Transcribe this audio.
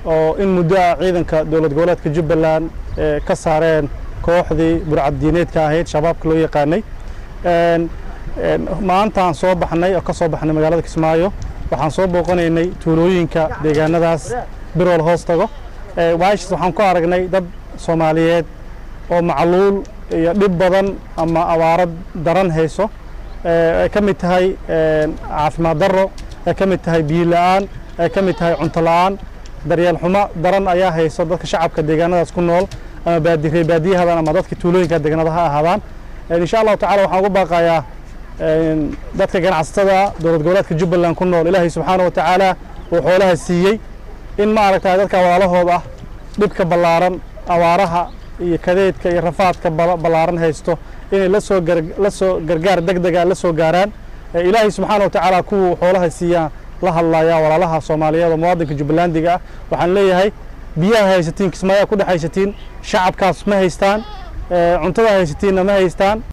oo in muddo ah ciidanka dowlad goboleedka jubbaland ka saareen kooxdii burcaddiineedka ahayd shabaabka loo yaqaanay maantaan soo baxnay oo ka soo baxnay magaalada kismaayo waxaan soo booqanaynay tuulooyinka deegaanadaas birool hoos tago waashis waxaan ku aragnay dad soomaaliyeed oo macluul iyo dhib badan ama abaaro daran hayso ay ka mid tahay caafimaad darro ay ka mid tahay biyo la'aan ay ka mid tahay cunto la'aan daryeel xumo daran ayaa hayso dadka shacabka deegaanadaas ku nool ama baadireer baadiyahadan ama dadka tuulooyinka deegaanada ha ahaadaan insha allahu tacala waxaan ugu baaqayaa dadka ganacsatada dowlad goboleedka jubbaland ku nool ilaahay subxaana wa tacaala uu xoolaha siiyey in ma aragtay dadka walaalahooda ah dhibka ballaaran abaaraha iyo kadeedka iyo rafaadka ballaaran haysto inay lasoo la soo gargaar deg dega la soo gaaraan ilaahay subxaana wa tacaala kuwuu xoolaha siiyaan la hadlaya walaalaha soomaaliyeed oo muwaadinka jubbalandiga ah waxaan leeyahay biyaha haysatiin kismaayaa ku dhex haysatiin shacabkaas ma haystaan cuntada haysatiinna ma haystaan